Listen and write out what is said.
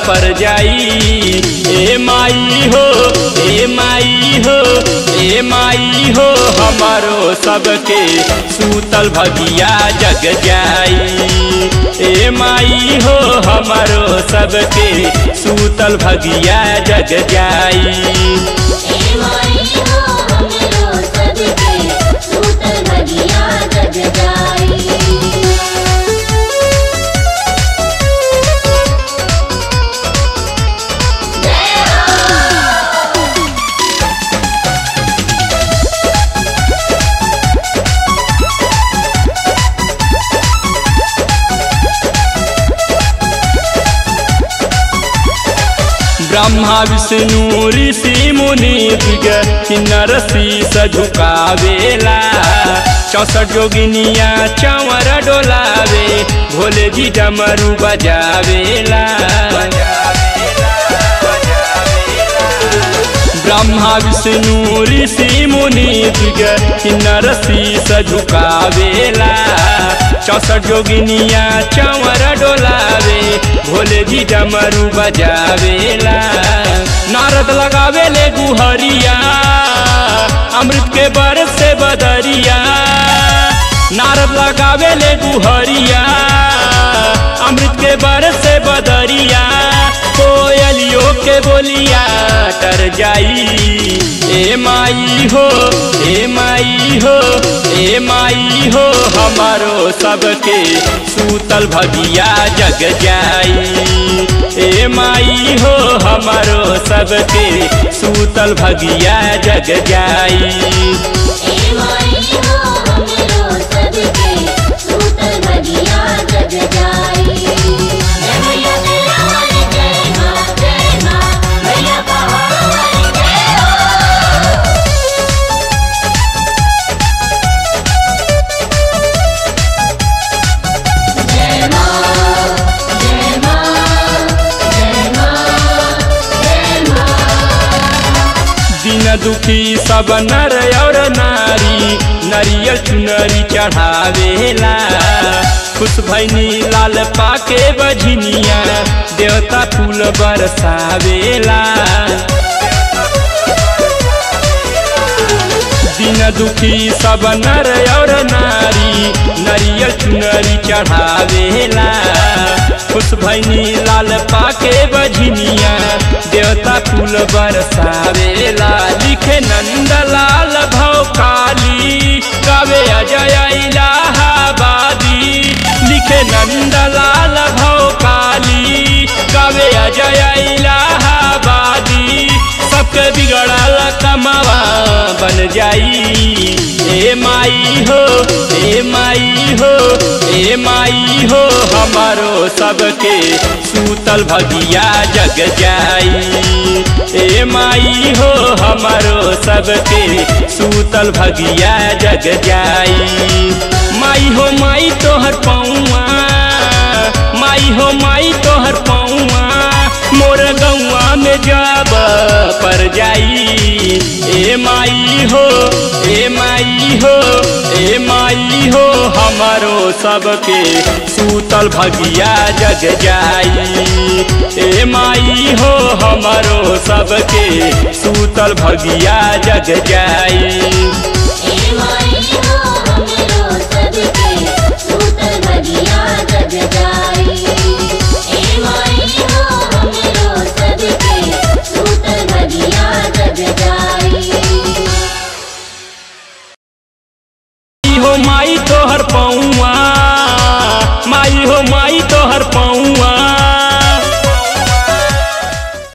पर जाई ए माई हो ए माई हो ए माई हो हमारो सबके सूतल भगिया जग जाई ए माई हो हमारो सबके सूतल भगिया जग जाई ए माई हो हमरो सबके सूतल भगिया जग जाई ब्रह्मा विष्णु ऋषि मुनि दिग किन्नर शीस झुकावेला चौसठ जोगिनिया चंवर डोलावे भोले जी डमरू बजावेला ब्रह्मा विष्णु ऋषि मुनि दिग किन्नर शीस झुकावेला चौसठ जोगिनिया चंवर डोलावे भोले जी डमरू बजावेला नारद लगावेले गुहरिया अमृत के बरस से बदरिया नारद लगावेले गुहरिया अमृत के बरस से बदरिया कोयलियों के बोलिया तर जाई ए माई हो ए माई हो ए माई हो हमारो सबके सूतल भगिया जग जाई ए माई हो हमारो सबके सूतल भगिया जग जाई ए माई हो हमरो सबके सूतल भगिया जग जाई जय मैया तेरा वाली जय मां जय मां मैया पहाड़ वाली जय हो जय मां जय मां जय मां जय मां दिन दुखी सब नर और नारी नरियल चुनरी चढ़ावेला खुश भैनी लाल पाके बझनिया देवता फूल बरसावेला दिन दुखी सब नर और नारी नरियल चुनरी चढ़ावेला खुश भैनी लाल पाके बझनिया देवता फूल बरसावेला लिखे नंदलाल भव काली गावे अजय इलाहाबादी लिखे नंदलाल भव काली गावे अजय इलाहाबादी सबके बिगड़ल कमावा बन जाई ए माई हो ए माई हो ए माई हो हमारो सबके सूतल भगिया जग जाई ए माई हो हमारो सबके सूतल भगिया जग जाई माई हो माई तोहर पौआ माई हो माई तोहर पौआ मोर गौआ में जब पर जाई ए माई हो ए माई हो ए माई हो हमारो सबके सूतल भगिया जग जाई ए माई हो हमारो सबके सूतल भगिया जग जाई